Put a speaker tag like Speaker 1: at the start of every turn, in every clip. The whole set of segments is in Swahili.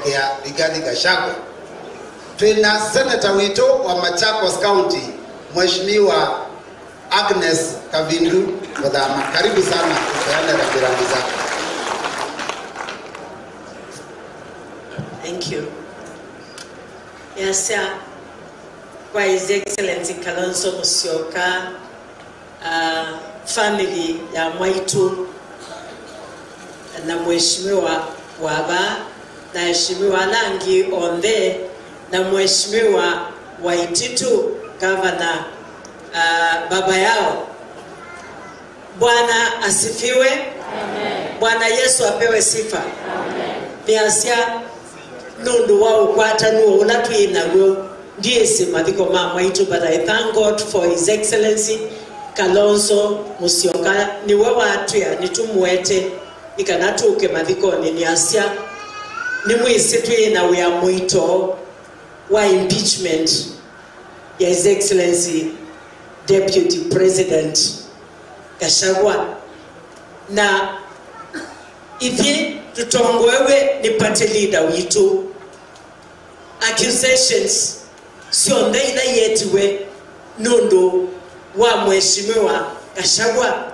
Speaker 1: kusherekea Rigathi Gachagua. Tuna seneta wito wa Machakos County, Mheshimiwa Agnes Kavindu Muthama. Karibu sana upeane rambirambi zako.
Speaker 2: Thank you. Yes, sir. Kwa His Excellency Kalonzo Musyoka, uh, family ya Mwaitu na Mheshimiwa Waba na Mheshimiwa Langi Ondhe na Mheshimiwa Waititu gavana uh, baba yao. Bwana asifiwe. Bwana Yesu apewe sifa. Biasia nundu wa ukwatanu ula twinaguo ndiesi mathiko ma mwaitu but I thank God for his excellency Kalonzo Musyoka niwe watwia nitumwete ikanatuke mathikoni niasia ni mwisi twina wia mwito wa impeachment ya his excellency deputy president Gachagua na ithi tutongoewe ni party leader witu accusations cionthe ila yetiwe nundu wa mheshimiwa Gachagua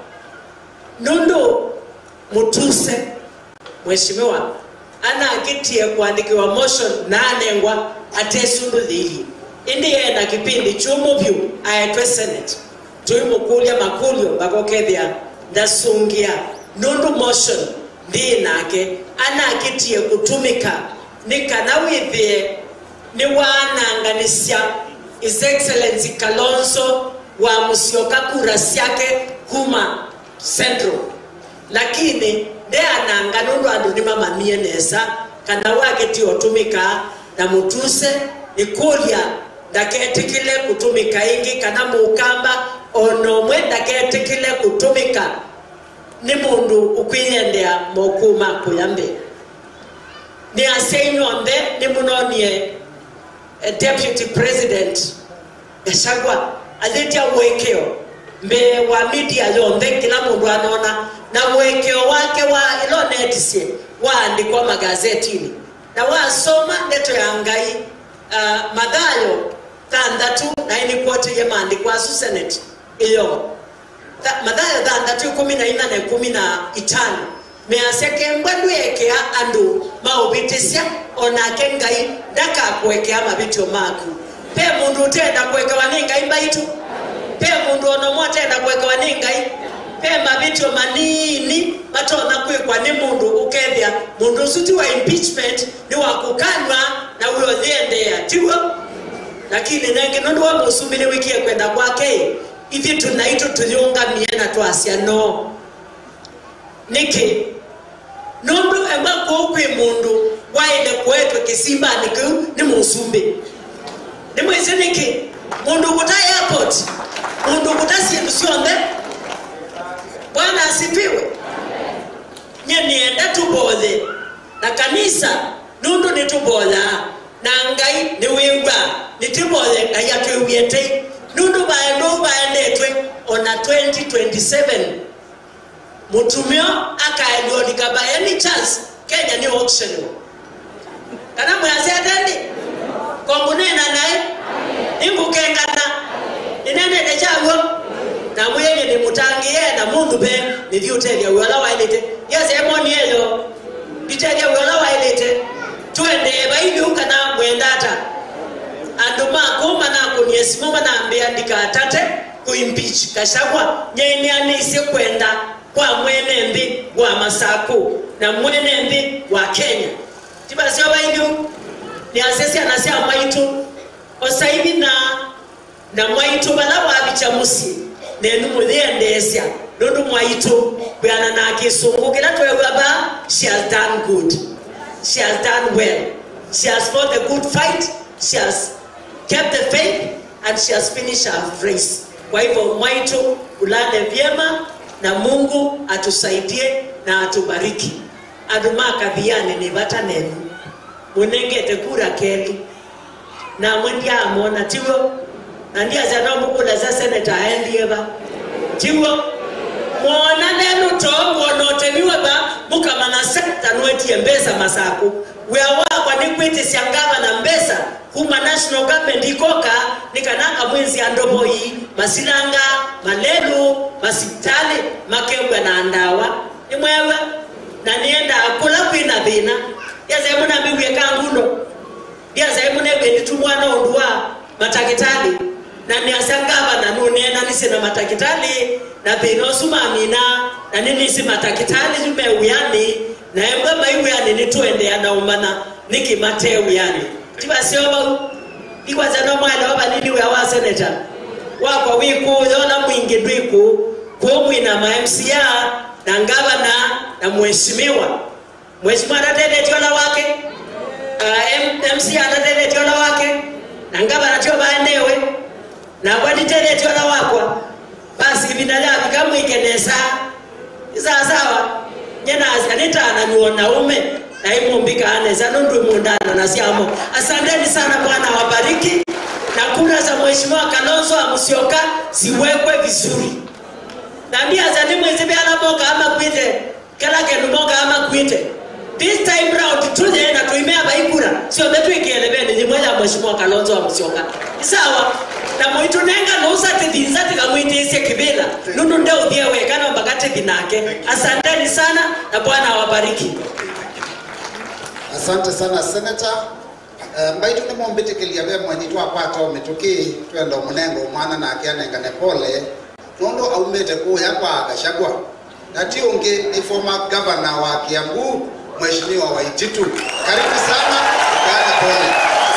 Speaker 2: nundu mutuse mheshimiwa anakitie kuandikiwa motion na anengwa atesundu thili indi yena kipindi chumuvyu aetwe senate tuimukulia makulio bakokethia ndasungia nundu motion nthii nake anakitie kutumika ni kana withie ni wananganisya his excellency kalonzo wa musyoka kura syake kuma central lakini nde ananga nundu andu ni mamamie nesa kana waketie utumika na mutuse ni kulia ndaketikile kutumika ingi kana mukamba onomwe ndaketikile kutumika ni mundu ukwiyendea mokuma kuyambe ni aseinyonde ni munonie eh, deputy president gachagua athitia wikio mbe wa media yonthe kila mundu anona na wikio wake wa ilonetisie waandikwa magazetini na wasoma ndeto ya ngai uh, mathayo thanthatu na inikwotirie maandiko asu senate iyo Tha- mathayo thanthatu ikumi na ina na ikumi na itano measekembwa ndwekea andu mauvitisya onake ngai ndakakwekea mavitio maku pe mundu utenda kwekewa ni ngai mbaitu pe mundu onomwe atenda kwekewa ni ngai pe mavitio manini matona kwikwa ni mundu ukethia mundu usu ti wa impeachment ni wa kukanwa na uyo thiendea tiwo lakini nengi nundu wa musumbi ni wikie kwenda kwake ithi tunaitu tuyungamie na twasya no niki nundu emwe kuu kwi mundu waile kuetwe kisimbani kiu ni musumbi ni mwisi niki mundu kuta airport mundu kuta sindu sionthe bwana asifiwe nye nienda tubothe na kanisa nundu nitubothaa na ngai niwigwa nitibothe ngai atwiwiete nundu baendu baendetwe ona 2027 mutumio akaeliolika by any chance kenya ni auction kana mwasetendi kongunena naye ningukengana ninenene chaguo na mwenye nimutangie na mundu pe nithiutelia wiola wailite yesemoni eyo nditelia wiola wailite twende baibiu kana mwendata andu makuma nakuniesimu manambia ndikatate kuimpeach kashagwa nyeinianisye kwenda kwa mwene nthi wa masaku na mwene nthi wa kenya tibasio baingiu ni asesi anasya mwaitu osaivi na na mwaitu bala wabicha musi nenu muthiendesya nundu mwaitu kwiana na kisungu kila twegwa ba she has done good she has done well she has fought the good fight she has kept the faith and she has finished her race kwa hivyo mwaitu ulale vyema na mungu atusaidie na atubariki andu makathiane ni vata nenu munengete kura keli namwe ndiamona tiwo na ndiaza nomukula za seneta aendie va tiwo mwona nenu to mwonoteniwe va mukamana sekta nwetie mbesa masaku wia wakwa ni kwitesya ngavana mbesa kuma national government ikoka nikananga mwezi andovoi masilanga malelu masitali makembwa na ndawa imwewe na nienda kula kwina thina yazemunambiwie kangundo ndiazaemunegwenditumwana undu wa matakitali na niasangava na nunena nisi na matakitali na thina usumamina na ninisi matakitali jumeuyani na embwe maiuyani nitwendea naumana nikimateuyani tivasiovau ikwaza no mwana wavanini wia wa seneta wakwa wiku yona mwingi ndwiku kumwina ma MCA na ngavana na mheshimiwa mheshimiwa atatetetiona wake uh, M- MCA atatetetiona wake na ngavana tio vaenewe na kwatitetetiola wakwa basi ivina lyavi kamwikenesa isasawa nyenazi anitana nyuona ume naimumbika anesa nundu mundana nasyamo asanteni sana bwana wabariki na kura za mheshimiwa kalonzo amusioka ziwekwe vizuri na ndiaza ni mwezi vyala moka ama kwite kala kendu moka ama kwite this time round tuje na tuimea baikura sio betu ikielebeni ni mmoja mheshimiwa kalonzo amusioka sawa na mwitu nenga nusa tithinza tikamwitiisye kivila nundu nde uthiewe kana mbakati vinake asanteni sana na bwana awabariki
Speaker 1: asante sana senata uh, mbaitu nimombitikĩlia ve mwenyi twakwata ũmĩtũkĩ twenda mũnengo mwana nake anengane pole nundu aumĩte kũya kwa gachagua na ti ũngĩ ni former governor wa kiambu mheshimiwa waititu karibu sana ukaane pole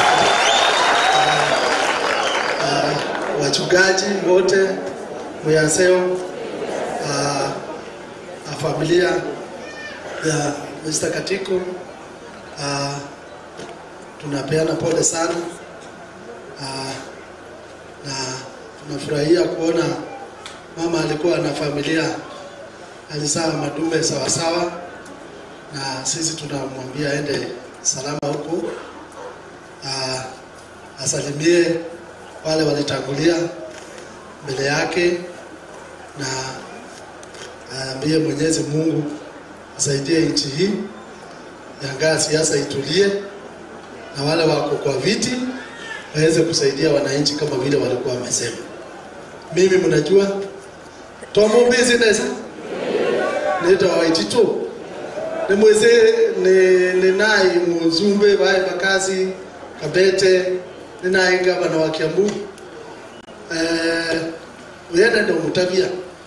Speaker 3: wachungaji wote Muyaseo, uh, na familia ya Mr. Katiko uh, tunapeana pole sana uh, na tunafurahia kuona mama alikuwa na familia alizaa madume sawasawa, na sisi tunamwambia aende salama huko uh, asalimie wale walitangulia mbele yake na aambie Mwenyezi Mungu asaidie nchi hii, yangaa siasa itulie, na wale wako kwa viti waweze kusaidia wananchi kama vile walikuwa wamesema. Mimi mnajua tomo business nita waititu ni mweze ni ni nai muzumbe bae bakazi kabete ni nai gavana wa Kiambu eh uyenda ndio mtabia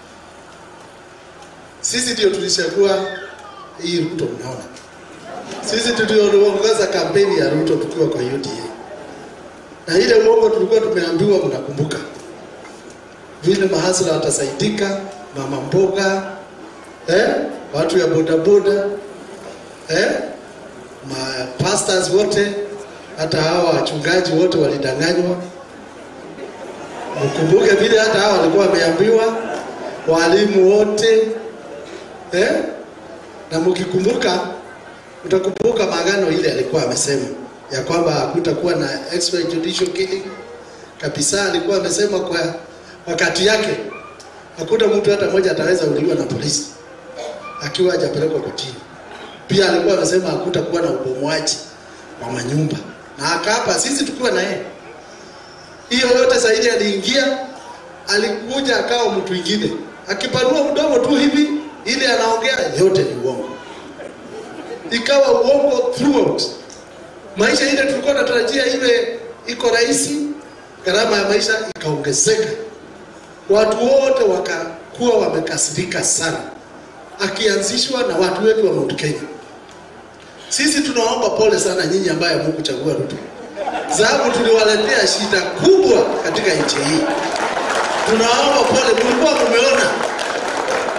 Speaker 3: sisi ndio tulichagua hii Ruto mnaona sisi tuliongoza kampeni ya Ruto tukiwa kwa UDA na ile uongo tulikuwa tumeambiwa mnakumbuka vile mahasla watasaidika mama mboga eh? watu ya bodaboda eh? ma pastors wote hata hawa wachungaji wote walidanganywa mkumbuke vile hata hawa walikuwa wameambiwa walimu wote eh? na mkikumbuka utakumbuka maagano ile alikuwa amesema ya kwamba hakutakuwa na extrajudicial killing kabisa. Alikuwa amesema kwa wakati yake hakuna mtu hata mmoja ataweza uliwa na polisi akiwa hajapelekwa kotini. Pia alikuwa amesema hakutakuwa na ubomoaji wa manyumba, na akaapa sisi tukiwa na yeye. Hiyo yote zaidi aliingia, alikuja akawa mtu mwingine, akipanua mdomo tu hivi, ile anaongea yote ni uongo, ikawa uongo throughout maisha ile tulikuwa tunatarajia iwe iko rahisi, gharama ya maisha ikaongezeka, watu wote wakakuwa wamekasirika sana, akianzishwa na watu wetu wa Mount Kenya. Sisi tunaomba pole sana nyinyi ambaye hamkuchagua Ruto, sababu tuliwaletea shida kubwa katika nchi hii. Tunaomba pole, mlikuwa mumeona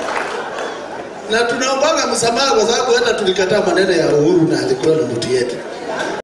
Speaker 3: na tunaombaga msamaha kwa sababu hata tulikataa maneno ya Uhuru na alikuwa na mtu yetu